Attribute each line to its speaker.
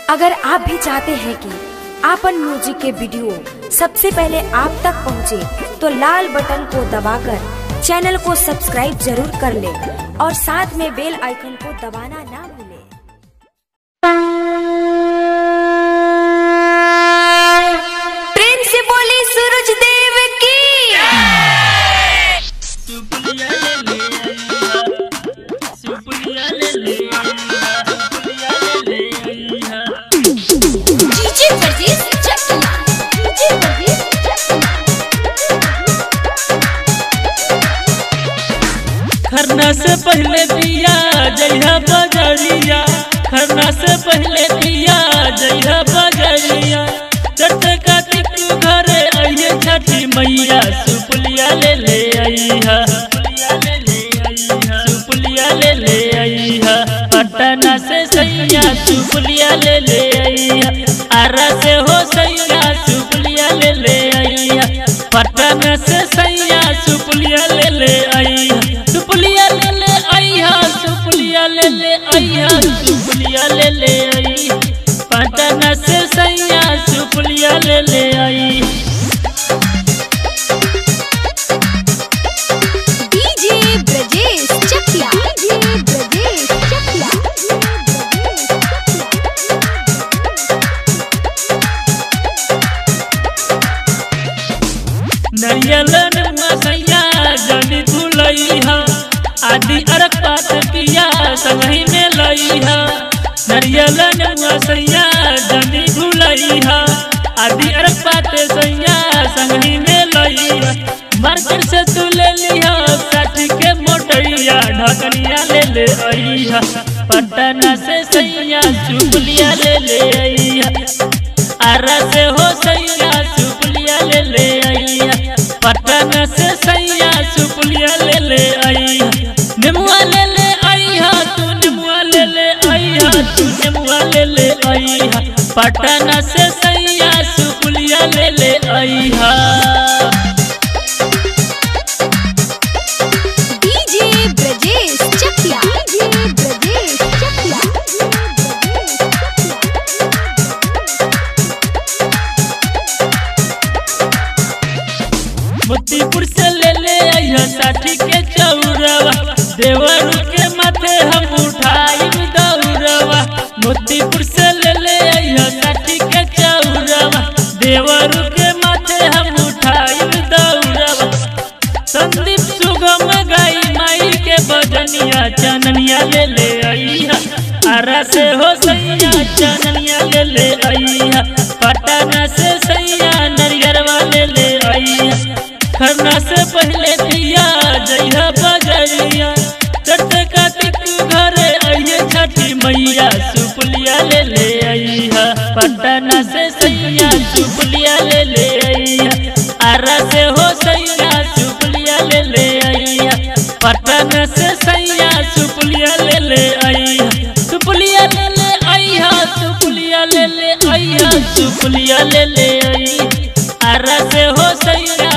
Speaker 1: अगर आप भी चाहते हैं कि आपन म्यूजिक के वीडियो सबसे पहले आप तक पहुंचे, तो लाल बटन को दबाकर चैनल को सब्सक्राइब जरूर कर ले और साथ में बेल आइकन को दबाना ना भूलें। प्रेम से बोली सूरज देव की
Speaker 2: सुपुलिया ले ले आइहा सुपुलिया ले ले आइहा सुपुलिया ले ले आइहा
Speaker 1: डीजे वर्गीस चकला डीजे वर्गीस
Speaker 2: खरना से पहले दिया जइहा बजरिया खरना से पहले दिया जइहा बजरिया चट कातिक घरे आइए छठी मैया सुपुलिया ले ले आइहा सुपुलिया ले ले आइहा सुपुलिया ले ले आइहा पटना से सैया सुपुलिया ले ले आइहा आरा से हो सैया सुपुलिया ले ले आइहा पटना से सैया सुपुलिया ले ले आइहा सुपुलिया ले ले आइहा सुपुलिया ले ले आइहा सुपुलिया ले ले आइहा पटना से सैया सुपुलिया ले ले आई
Speaker 1: डीजे ब्रजेश चकिया डीजे ब्रजेश चकिया
Speaker 2: नरियल सैया जनी भूलैहा आदि अरक पात पिया संगही में लैहा नरियल सैया जनी भूलैहा आदि अरक पात सैया संगही में लैहा मार्केट से तू ले लिहा साथी के मोटरिया ढकनिया ले ले आइहा पटना से सैया चुपलिया ले ले आइहा आरा से हो सैया सुपुलिया ले ले आइया पटना से सैया सुपुलिया ले ले आइया नेमुआ ले ले आइया तू नेमुआ ले ले आइया तू नेमुआ ले ले आइया पटना से सैया सुपुलिया ले ले आइया
Speaker 1: डीजे ब्रजेश चकिया डीजे ब्रजेश चकिया
Speaker 2: मोतीपुर से ले ले आइया साठी के चौरवा देवर के माथे हम उठाई दौरवा मोतीपुर से ले ले आइया साठी के चौरवा देवर के माथे हम उठाई दौरवा संदीप सुगम गाई माई के बजनिया चननिया ले ले आइया आरा से हो सैया चननिया ले ले आइया पटना से सैया नरियरवा ले ले आइया खरना से पहले दिया जइहा बजरिया चट कातिक घरे आइए छठी मैया सुपुलिया ले ले आइहा पटना से सैया सुपुलिया ले ले आइया आरा से हो सैया सुपुलिया ले ले आइया पटना से सैया सुपुलिया ले ले आइया सुपुलिया ले ले आइया सुपुलिया ले ले आइया सुपुलिया ले ले आइया आरा से हो सैया